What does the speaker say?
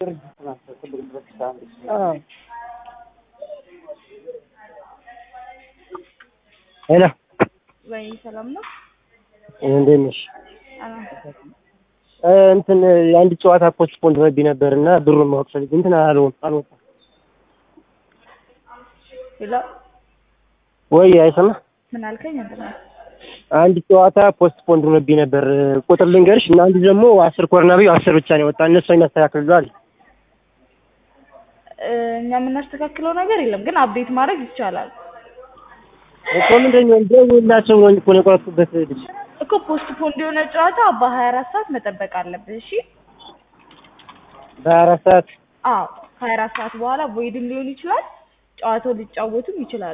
ሄሎ ወይ ሰላም ነው? እንዴት ነሽ? አዎ። እንትን የአንድ ጨዋታ ፖስትፖን ረቢ ነበር እና ብሩን ማወቅ ፈልጌ እንትን አልሆን አልወጣም ሄሎ ወይ አይሰማ ምን አልከኝ? እንትን አንድ ጨዋታ ፖስትፖን ረቢ ነበር ቁጥር ልንገርሽ እና አንዱ ደግሞ አስር ኮርና ብዬ አስር ብቻ ነው የወጣ እነሱ የሚያስተካክልሉ እኛ የምናስተካክለው ነገር የለም፣ ግን አፕዴት ማድረግ ይቻላል እኮ ምንድን ነው ደውላቸው ነው እኮ ነው የቆረጥኩበት ልጅ እኮ ፖስት ፖንድ የሆነ ጨዋታ በሀያ አራት ሰዓት መጠበቅ አለብህ። እሺ በሀያ አራት ሰዓት አዎ፣ ከሀያ አራት ሰዓት በኋላ ቮይድም ሊሆን ይችላል፣ ጨዋታው ሊጫወቱም ይችላሉ።